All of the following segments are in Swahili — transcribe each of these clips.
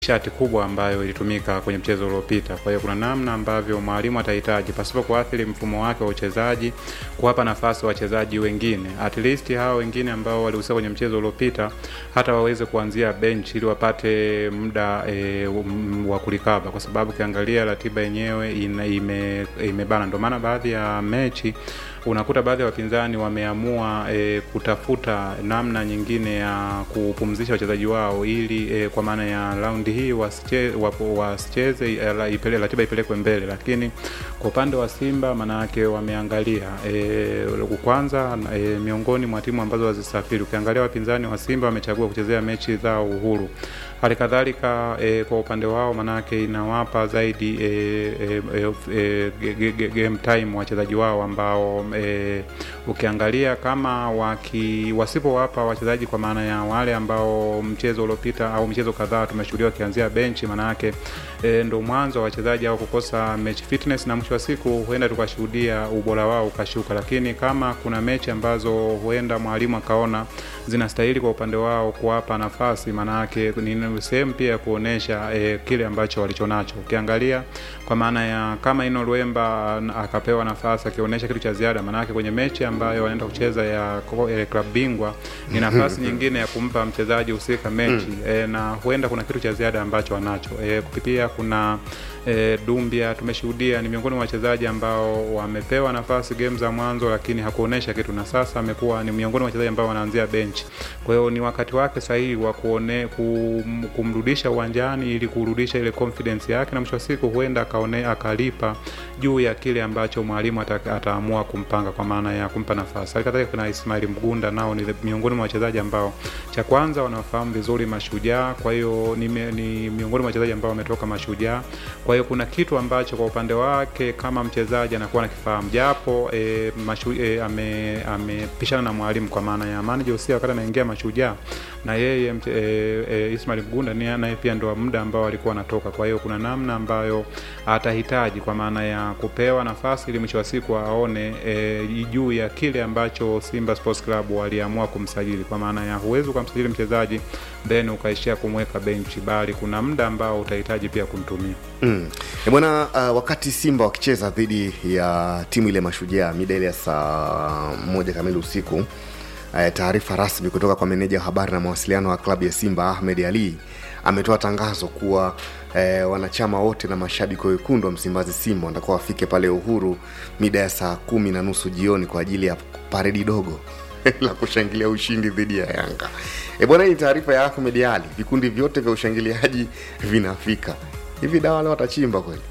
shati kubwa ambayo ilitumika kwenye mchezo uliopita. Kwa hiyo kuna namna ambavyo mwalimu atahitaji pasipo kuathiri mfumo wake wa uchezaji, kuwapa nafasi wachezaji wengine, at least hao wengine ambao walihusika kwenye mchezo uliopita, hata waweze kuanzia bench ili wapate muda e, wa kulikaba, kwa sababu ukiangalia ratiba yenyewe ina- ime- imebana. Ndio maana baadhi ya mechi unakuta baadhi ya wapinzani wameamua e, kutafuta namna nyingine ya kupumzisha wachezaji wao ili e, kwa maana ya raundi hii wasiche- wapo- wasicheze e, la- ipele, ratiba ipelekwe mbele, lakini kwa upande wa Simba maanake wameangalia e, kwanza e, miongoni mwa timu ambazo wazisafiri, ukiangalia wapinzani wa Simba wamechagua kuchezea mechi zao uhuru hali kadhalika e, kwa upande wao manake inawapa zaidi e, e, e, e, ge- ge- game time wachezaji wao ambao e, ukiangalia kama waki wasipowapa wachezaji kwa maana ya wale ambao mchezo uliopita au michezo kadhaa tumeshuhudia wakianzia benchi, manake e, ndo mwanzo wa wachezaji au kukosa match fitness, na mwisho wa siku huenda tukashuhudia ubora wao ukashuka. Lakini kama kuna mechi ambazo huenda mwalimu akaona zinastahili kwa upande wao kuwapa nafasi, maanake ni sehemu pia ya kuonesha e, kile ambacho walichonacho. Ukiangalia kwa maana ya kama Ino Luemba an- akapewa nafasi akionyesha kitu cha ziada, maanake kwenye mechi ambayo wanaenda kucheza ya ko- eh, klabu bingwa ni nafasi nyingine ya kumpa mchezaji husika mechi e, na huenda kuna kitu cha ziada ambacho wanacho e, kupitia kuna e, Dumbia tumeshuhudia ni miongoni mwa wachezaji ambao wamepewa nafasi game za mwanzo, lakini hakuonesha kitu, na sasa amekuwa ni miongoni mwa wachezaji ambao wanaanzia benchi. Kwa hiyo ni wakati wake sahihi wa kuone kum, kumrudisha uwanjani ili kurudisha ile confidence yake, na mwisho wa siku huenda akaone akalipa juu ya kile ambacho mwalimu ata, ataamua kumpanga kwa maana ya kumpa nafasi. Hali kadhalika kuna Ismail Mgunda, nao ni miongoni mwa wachezaji ambao cha kwanza wanafahamu vizuri Mashujaa, kwa hiyo ni, me- ni miongoni mwa wachezaji ambao wametoka Mashujaa. Kwa hiyo kuna kitu ambacho kwa upande wake kama mchezaji anakuwa nakifahamu, japo e, mashu, e, ame- amepishana na mwalimu kwa maana ya manager Usia wakati anaingia Mashujaa na yeye mche- e, e, Ismail Mgunda ni naye pia ndo muda ambao alikuwa anatoka. Kwa hiyo kuna namna ambayo atahitaji kwa maana ya kupewa nafasi ili mwisho wa siku aone e, juu ya kile ambacho Simba Sports Club waliamua kumsajili, kwa maana ya huwezi ukamsajili mchezaji then ukaishia kumweka benchi, bali kuna muda ambao utahitaji pia kumtumia. Mm. E bwana, uh, wakati Simba wakicheza dhidi ya timu ile Mashujaa mida ile ya saa moja kamili usiku uh, taarifa rasmi kutoka kwa meneja wa habari na mawasiliano wa klabu ya Simba Ahmed Ali ametoa tangazo kuwa eh, wanachama wote na mashabiki wekundu wa Msimbazi Simba watakuwa wafike pale Uhuru mida ya saa kumi na nusu jioni kwa ajili ya paredi dogo la kushangilia ushindi dhidi ya Yanga. E bwana, hii ni taarifa ya Ahmed Ali. Vikundi vyote vya ushangiliaji vinafika. Hivi dawa wale watachimba kweli?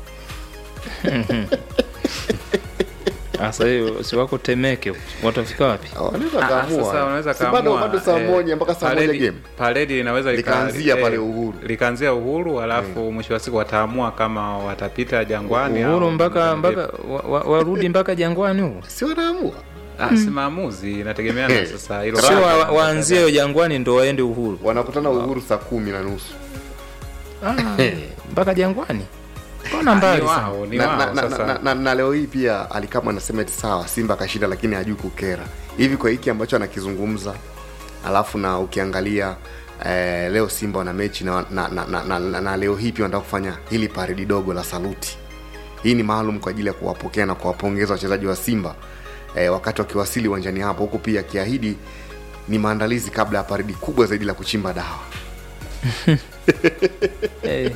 Sasa hiyo si wako Temeke, watafika wapi? Wanaweza Ah, kaamua. sasa wanaweza Si bado kaamua, bado saa eh, moja mpaka saa moja paredi- game. Paredi inaweza lika- Likaanzia eh, pale Uhuru. likaanzia Uhuru, alafu mwisho wa siku wataamua kama watapita Jangwani Uhuru au- mpaka mpaka wa- wa- warudi mpaka Jangwani huko, Si wanaamua. Ah, si maamuzi, inategemeana Eh. sasa hilo. sio wa- waanzie Jangwani ndo waende Uhuru Wanakutana Uhuru saa kumi na nusu. Ah, mpaka Jangwani. Mbona Ah, mbali ni sana? wao, ni na, wao na, na, sasa. na, na, na leo hii pia alikama anasema eti sawa Simba akashinda lakini hajui kukera hivi kwa hiki ambacho anakizungumza alafu na ukiangalia eh, leo Simba wana mechi na, na, na, na, na, na, na leo hii pia wanataka kufanya hili paredi dogo la saluti hii ni maalum kwa ajili ya kuwapokea na kuwapongeza wachezaji wa Simba eh, wakati wakiwasili uwanjani hapo huku pia akiahidi ni maandalizi kabla ya paredi kubwa zaidi la kuchimba dawa Eh,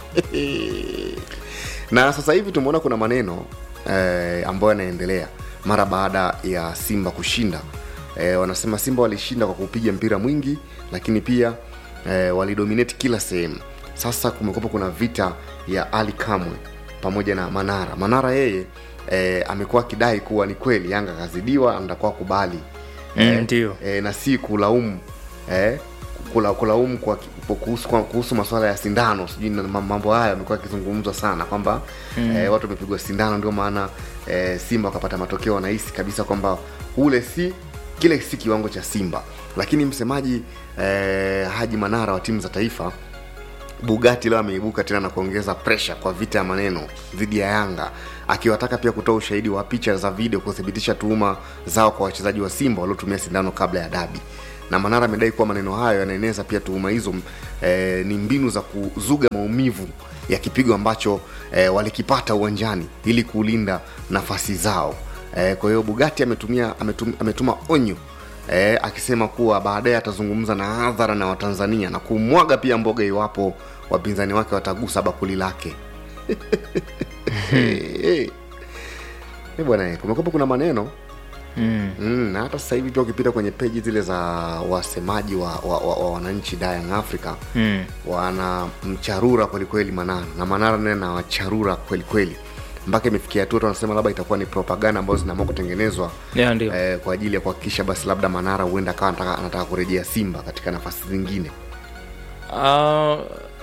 na sasa hivi tumeona kuna maneno eh, ambayo yanaendelea mara baada ya simba kushinda eh, wanasema simba walishinda kwa kupiga mpira mwingi lakini pia eh, walidominate kila sehemu sasa kumekuwa kuna vita ya ali kamwe pamoja na manara manara yeye eh, amekuwa akidai kuwa ni kweli yanga kazidiwa anatakuwa kubali Mm, ndio. eh, na si kulaumu eh, kula, kulaumu kwa, kwa kuhusu, kwa, kuhusu masuala ya sindano sijui na ma- mambo haya amekuwa akizungumzwa sana kwamba mm. eh, watu wamepigwa sindano ndio maana eh, simba wakapata matokeo wanahisi kabisa kwamba ule si kile si kiwango cha simba lakini msemaji eh, haji manara wa timu za taifa bugati leo ameibuka tena na kuongeza presha kwa vita ya maneno dhidi ya yanga akiwataka pia kutoa ushahidi wa picha za video kuthibitisha tuhuma zao kwa wachezaji wa simba waliotumia sindano kabla ya dabi na manara amedai kuwa maneno hayo yanaeneza pia tuhuma hizo eh, ni mbinu za kuzuga maumivu ya kipigo ambacho eh, walikipata uwanjani ili kulinda nafasi zao eh, kwa hiyo bugati ametumia ametum, ametuma onyo eh, akisema kuwa baadaye atazungumza na hadhara na watanzania na kumwaga pia mboga iwapo wapinzani wake watagusa bakuli lake Eh, eh, bwana eh, kumekuwa kuna maneno mm. mm, na hata sasa hivi pia ukipita kwenye peji zile za wasemaji wa, wa, wa, wa wananchi da Young Africa Mm. wana mcharura kwelikweli manara na manara naye na wacharura kwelikweli mpaka imefikia hatua tu wanasema labda itakuwa ni propaganda ambazo zinaamua kutengenezwa Yeah, ndio eh, kwa ajili ya kuhakikisha basi labda manara huenda akawa anataka, anataka kurejea simba katika nafasi zingine Ah,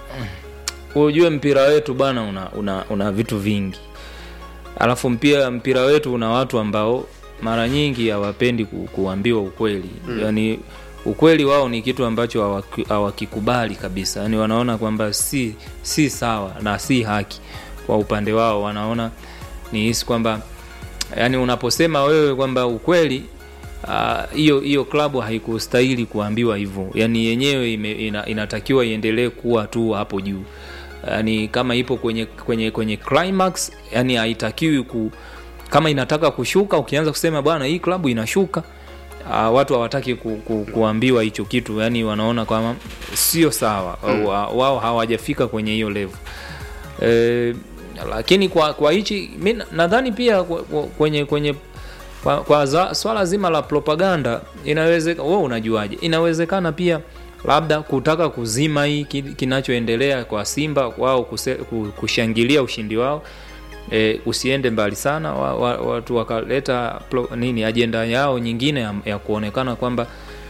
ujue mpira wetu bana una, una, una vitu vingi alafu mpira mpira wetu una watu ambao mara nyingi hawapendi ku, kuambiwa ukweli mm. yaani ukweli wao ni kitu ambacho hawaki- hawakikubali kabisa yaani wanaona kwamba si si sawa na si haki kwa upande wao wanaona ni hisi kwamba yani unaposema wewe kwamba ukweli ah, hiyo uh, hiyo klabu haikustahili kuambiwa hivyo yani yenyewe ime, ina, inatakiwa iendelee kuwa tu hapo juu yani kama ipo kwenye kwenye kwenye climax yani haitakiwi ku kama inataka kushuka ukianza kusema bwana hii klabu inashuka uh, watu hawataki ku, ku, kuambiwa hicho kitu yani wanaona kwamba sio sawa mm. wao hawajafika kwenye hiyo level e, lakini kwa kwa hichi mi na- nadhani pia kwa- kwa- kwenye kwenye kwa, kwa za, swala zima la propaganda inawezekana wewe unajuaje inawezekana pia labda kutaka kuzima hii ki- kinachoendelea kwa simba wao kuse, ku- kushangilia ushindi wao e, usiende mbali sana wa, wa, watu wakaleta plo- nini ajenda yao nyingine ya, ya kuonekana kwamba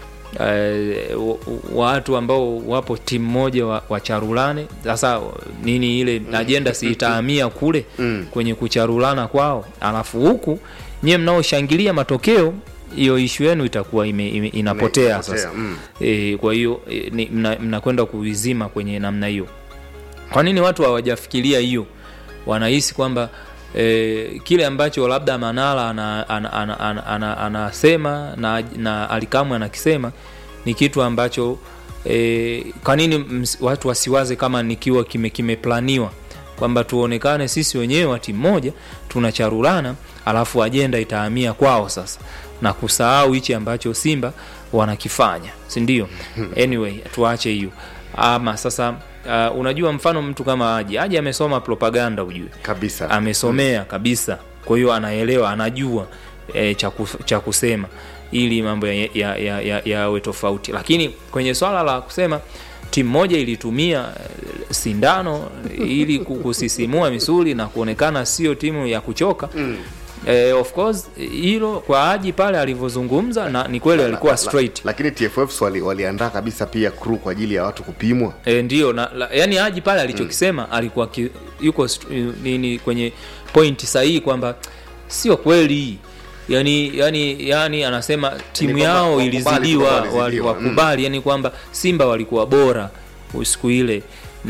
eh, wa- watu ambao wapo timu moja wa- wacharulane sasa nini ile ajenda si itahamia kule Mm. kwenye kucharulana kwao alafu huku nyie mnaoshangilia matokeo hiyo ishu yenu itakuwa ime, ime, inapotea Inapotea, sasa mm. e, kwa hiyo e, ni- mna- mnakwenda kuizima kwenye namna hiyo kwa nini watu hawajafikiria hiyo wanahisi kwamba e, kile ambacho labda manala anasema ana, ana, ana, ana, anasema na, na alikamwe anakisema ni kitu ambacho e, kwa nini ms- watu wasiwaze kama nikiwa kime kimeplaniwa kwamba tuonekane sisi wenyewe wa timu moja tunacharulana alafu ajenda itahamia kwao sasa na kusahau hichi ambacho simba wanakifanya sindio anyway tuache hiyo ama sasa uh, unajua mfano mtu kama aji aji amesoma propaganda ujue kabisa amesomea kabisa kwa hiyo anaelewa anajua e, cha kuf- cha kusema ili mambo yawe ya, ya, ya, yawe tofauti lakini kwenye swala la kusema timu moja ilitumia eh, sindano ili ku- kusisimua misuli na kuonekana sio timu ya kuchoka mm. Eh, of course hilo kwa aji pale alivyozungumza na ni kweli alikuwa straight lakini tff wali, waliandaa kabisa pia crew kwa ajili ya watu kupimwa e, ndio na, la, yani haji pale alichokisema mm. alikuwa ki, yuko st- nini kwenye point sahihi kwamba sio kweli yani yani yani anasema timu kwamba yao wakubali ilizidiwa kwamba walizidiwa, wali- wakubali yani kwamba simba walikuwa bora siku ile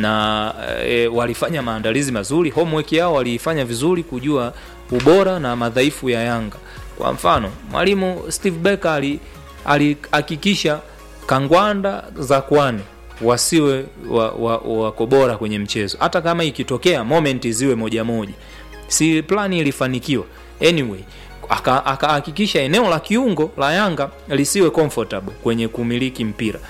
na e, walifanya maandalizi mazuri homework yao waliifanya vizuri kujua ubora na madhaifu ya yanga kwa mfano mwalimu steve becker ali- alihakikisha kangwanda za kwani wasiwe wako wa, wa wako bora kwenye mchezo hata kama ikitokea moment ziwe moja moja si plani ilifanikiwa anyway aka- akahakikisha eneo la kiungo la yanga lisiwe comfortable kwenye kumiliki mpira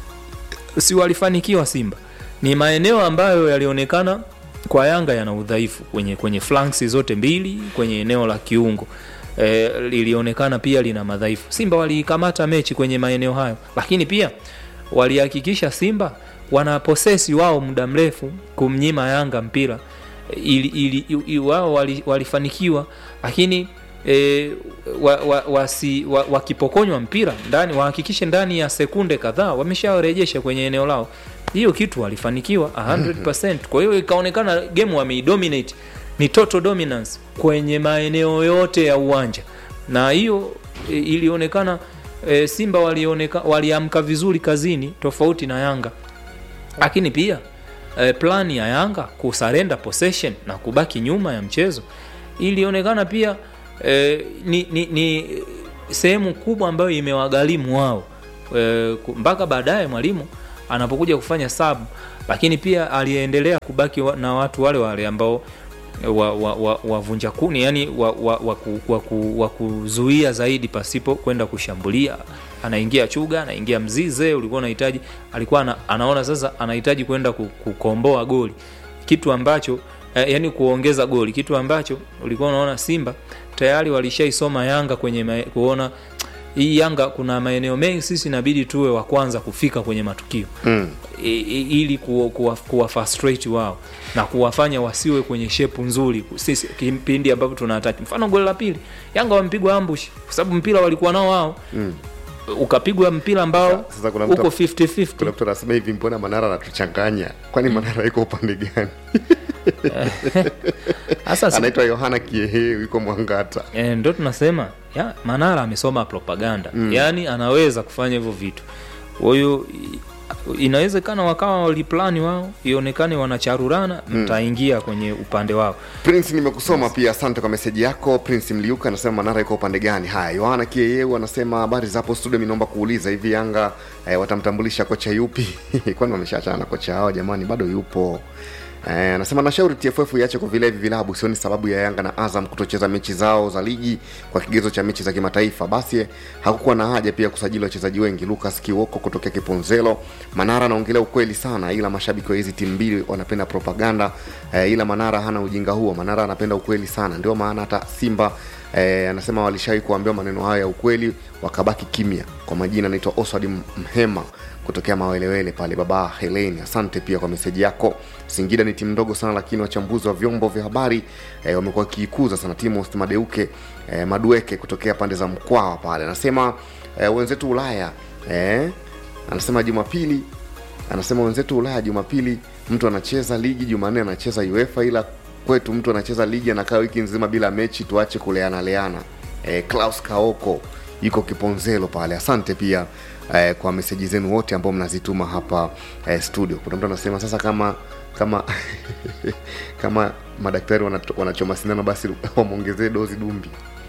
si walifanikiwa simba ni maeneo ambayo yalionekana kwa yanga yana udhaifu kwenye kwenye flanks zote mbili kwenye eneo la kiungo e, lilionekana pia lina madhaifu simba waliikamata mechi kwenye maeneo hayo lakini pia walihakikisha simba wana posesi wao muda mrefu kumnyima yanga mpira ili, ili, ili wao wali- walifanikiwa lakini e, wa, wa, wasi, wa, wakipokonywa mpira ndani wahakikishe ndani ya sekunde kadhaa wameshawarejesha kwenye eneo lao hiyo kitu walifanikiwa 100% kwa hiyo ikaonekana game wameidominate ni total dominance kwenye maeneo yote ya uwanja na hiyo e, ilionekana e, simba walioneka, waliamka vizuri kazini tofauti na yanga lakini pia eh, plani ya yanga kusarenda possession na kubaki nyuma ya mchezo ilionekana pia eh, ni, ni, ni sehemu kubwa ambayo imewagharimu wao e, mpaka baadaye mwalimu anapokuja kufanya sub lakini pia aliendelea kubaki wa, na watu wale wale ambao wavunja wa, wa, wavunja kuni yani wa, wa, wa, ku, wa, ku, wa kuzuia zaidi pasipo kwenda kushambulia anaingia chuga anaingia mzize ulikuwa unahitaji alikuwa ana, anaona sasa anahitaji kwenda ku- kukomboa goli kitu ambacho eh, yani kuongeza goli kitu ambacho ulikuwa unaona simba tayari walishaisoma yanga kwenye mae, kuona hii yanga kuna maeneo mengi sisi inabidi tuwe wa kwanza kufika kwenye matukio mm. i- i- ili kuwa, kuwa, kuwa frustrate wao na kuwafanya wasiwe kwenye shepu nzuri sisi kipindi ambapo tunataki mfano goli la pili yanga wamepigwa ambush kwa sababu mpira walikuwa nao wao Mm. ukapigwa mpira ambao Sasa- sasa kuna mtu- uko 50-50 kuna mtu anasema hivi mbona manara anatuchanganya kwani manara iko upande gani sasa si- anaitwa yohana kiehe yuko mwangata e, ndo tunasema ya, manara amesoma propaganda mm. yaani anaweza kufanya hivyo vitu kwa hiyo i- inawezekana wakawa waliplani wao ionekane wanacharurana mtaingia kwenye upande wao prince nimekusoma pia asante kwa meseji yako prince mliuka anasema manara iko upande gani haya yohana kieyeu anasema habari zapo studio mi naomba kuuliza hivi yanga eh, watamtambulisha kocha yupi kwani wameshaachana na kocha hao jamani bado yupo Eh, anasema nashauri tff iache kwa vile hivi vilabu sioni sababu ya yanga na azam kutocheza mechi zao za ligi kwa kigezo cha mechi za kimataifa basi hakukuwa na haja pia kusajili wachezaji wengi lucas kiwoko kutokea kiponzelo manara anaongelea ukweli sana ila mashabiki wa hizi timu mbili wanapenda propaganda eh, ila manara hana ujinga huo manara anapenda ukweli sana ndio maana hata simba eh, anasema walishawahi kuambiwa maneno hayo ya ukweli wakabaki kimya kwa majina anaitwa oswald mhema kutokea mawelewele pale baba heleni asante pia kwa meseji yako singida ni timu ndogo sana lakini wachambuzi wa vyombo vya habari eh, wamekuwa wakiikuza sana timu madeuke eh, madueke kutokea pande za mkwawa pale anasema eh, wenzetu ulaya eh, anasema jumapili anasema wenzetu ulaya jumapili mtu anacheza ligi jumanne anacheza uefa ila kwetu mtu anacheza ligi anakaa wiki nzima bila mechi tuache kuleana leana eh, klaus kaoko yuko kiponzelo pale asante pia eh, kwa meseji zenu wote ambao mnazituma hapa eh, studio kuna mtu anasema sasa kama kama kama madaktari wanato- wanachoma sindano basi wamwongezee dozi dumbi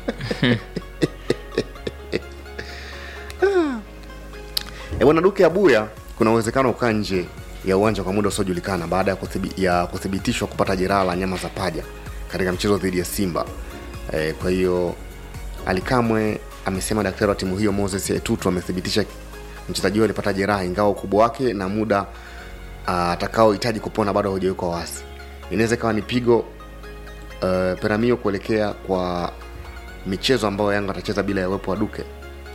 E, bwana Duke Abuya kuna uwezekano ukaa nje ya uwanja kwa muda usiojulikana baada ya, kuthibi, ya kuthibitishwa kupata jeraha la nyama za paja katika mchezo dhidi ya Simba. E, kwa hiyo Alikamwe amesema daktari wa timu hiyo Moses Etutu amethibitisha mchezaji huyo alipata jeraha, ingawa ukubwa wake na muda ah, atakaohitaji kupona bado haujawekwa wasi. Inaweza ikawa ni pigo uh, Peramio kuelekea kwa michezo ambayo Yanga atacheza bila ya uwepo wa Duke.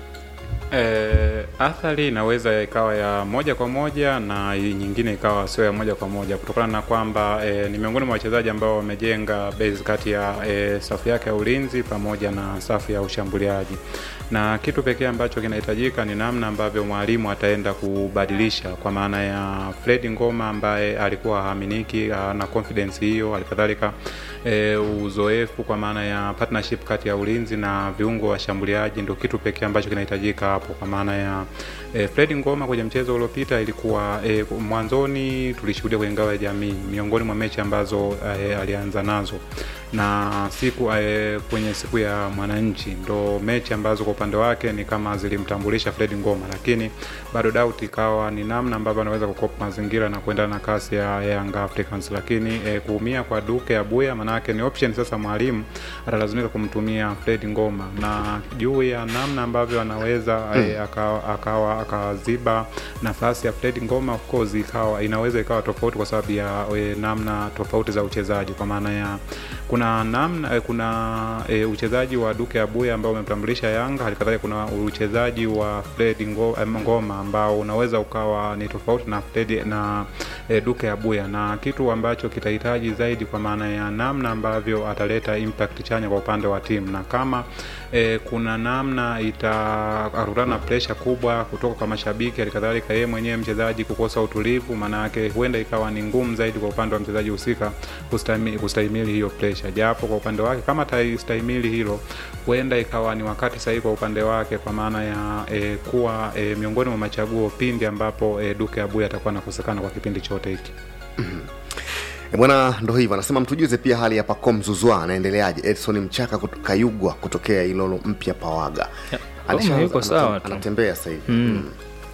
E, athari inaweza ikawa ya moja kwa moja na hii nyingine ikawa sio ya moja kwa moja kutokana na kwamba e, ni miongoni mwa wachezaji ambao wamejenga base kati ya e, safu yake ya ulinzi pamoja na safu ya ushambuliaji, na kitu pekee ambacho kinahitajika ni namna ambavyo mwalimu ataenda kubadilisha, kwa maana ya Fred Ngoma ambaye alikuwa haaminiki na confidence hiyo, halikadhalika e, uzoefu kwa maana ya partnership kati ya ulinzi na viungo washambuliaji ndio kitu pekee ambacho kinahitajika hapo, kwa maana ya e, Fred Ngoma kwenye mchezo uliopita ilikuwa e, mwanzoni tulishuhudia kwenye ngao ya jamii, miongoni mwa mechi ambazo e, alianza nazo na siku e, kwenye siku ya mwananchi ndo mechi ambazo kwa upande wake ni kama zilimtambulisha Fred Ngoma, lakini bado doubt ikawa ni namna ambavyo anaweza kukopa mazingira na kuendana na kasi ya Young Africans, lakini e, kuumia kwa Duke Abuya manake ni option sasa, mwalimu atalazimika kumtumia Fred Ngoma na juu ya namna ambavyo anaweza mm. e, akawa akawa akaziba nafasi ya Fred Ngoma, of course ikawa inaweza ikawa tofauti kwa sababu ya e, namna tofauti za uchezaji kwa maana ya kuna namna eh, kuna e, uchezaji wa Duke Abuya ambao umemtambulisha Yanga, halikadhalika kuna uchezaji wa Fred Ngo- eh, Ngoma ambao unaweza ukawa ni tofauti na Fred na e, Duke Abuya, na kitu ambacho kitahitaji zaidi kwa maana ya namna ambavyo ataleta impact chanya kwa upande wa timu, na kama e, kuna namna itarutana pressure kubwa kutoka kwa mashabiki, halikadhalika yeye mwenyewe mchezaji kukosa utulivu, maana yake huenda ikawa ni ngumu zaidi kwa upande wa mchezaji husika kustahimili, kustahimili hiyo pressure, japo kwa upande wake kama ataistahimili hilo, huenda ikawa ni wakati sahihi kwa upande wake, kwa maana ya e, kuwa e, miongoni mwa machaguo pindi ambapo e, Duke Abuya atakuwa anakosekana kwa kipindi chote hiki. E bwana, ndo hivyo anasema, mtujuze pia hali ya Pacome Zuzwa anaendeleaje. Edson Mchaka kuto, Kayugwa kutokea Ilolo mpya Pawaga Ya, Alishaanza- yuko sawa anatem- tu. anatembea sasa hivi Mm. mm.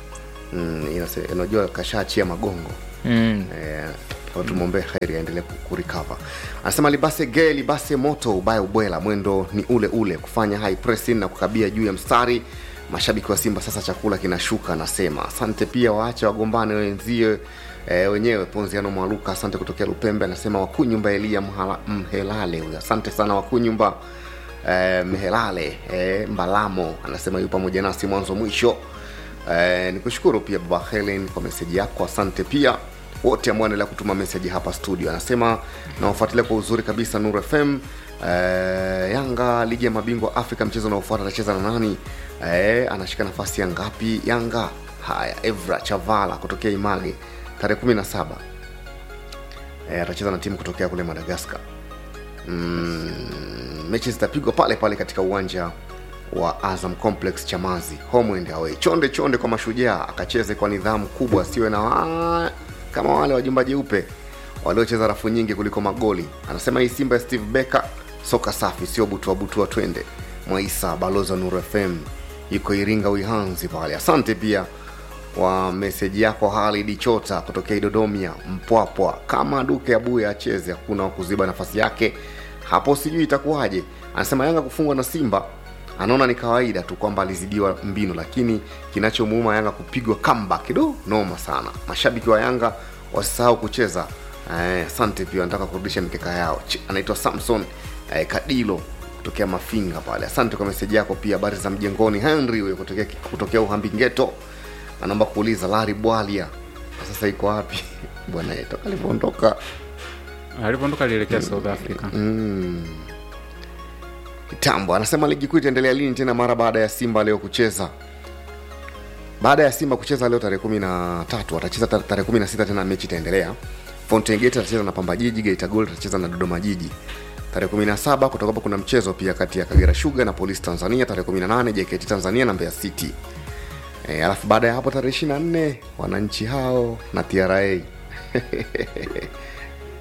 mm, inase- unajua kashaachia magongo mm. Eh, kwa tumwombee heri aendelee ku- kurecover anasema libase ge libase moto ubaya ubwela mwendo ni ule ule kufanya high pressing na kukabia juu ya mstari mashabiki wa simba sasa chakula kinashuka anasema asante pia waache wagombane wenzie E, wenyewe ponziano mwaluka asante kutokea lupembe anasema wakunyumba elia Mhala- mhelale huyo asante sana wakunyumba e, mhelale e, mbalamo anasema yu pamoja nasi mwanzo mwisho e, nikushukuru pia baba helen kwa meseji yako asante pia wote ambao wanaendelea kutuma meseji hapa studio anasema nawafuatilia kwa uzuri kabisa nur fm eh, yanga ligi ya mabingwa afrika mchezo unaofuata atacheza na nani eh, anashika nafasi ya ngapi yanga haya evra chavala kutokea image tarehe 17 eh, atacheza na timu kutokea kule madagaskar mm, mechi zitapigwa pale pale katika uwanja wa azam complex chamazi home and away chonde chonde kwa mashujaa akacheze kwa nidhamu kubwa asiwe na wa... kama wale wajumba jeupe waliocheza rafu nyingi kuliko magoli anasema hii simba ya steve becker soka safi sio butua butua twende mwaisa balozi wa nuru fm yuko iringa uihanzi pale asante pia wa meseji yako halidi chota kutokea idodomia mpwapwa kama duke abuya acheze hakuna wa kuziba nafasi yake hapo sijui itakuwaje anasema yanga kufungwa na simba anaona ni kawaida tu kwamba alizidiwa mbinu lakini kinachomuuma yanga kupigwa kamba kido noma sana mashabiki wa yanga wasisahau kucheza Eh, asante pia anataka kurudisha mikeka yao Ch- anaitwa samson eh, kadilo kutokea mafinga pale asante kwa meseji yako pia habari za mjengoni henry huyo kutokea, kutokea uhambingeto anaomba kuuliza lari bwalia kwa sasa iko wapi bwana yetu alivyoondoka alipoondoka alielekea south africa kitambo anasema ligi kuu itaendelea lini tena mara baada ya simba leo kucheza baada ya simba kucheza leo tarehe kumi na tatu watacheza ta- tarehe kumi na sita tena mechi itaendelea fountain gate atacheza na pamba jiji geita gold atacheza na dodoma jiji tarehe kumi na saba kutokapo kuna mchezo pia kati ya kagera sugar na polisi tanzania tarehe kumi na nane jkt tanzania na mbeya city e, alafu baada ya hapo tarehe ishiri na nne wananchi hao na tra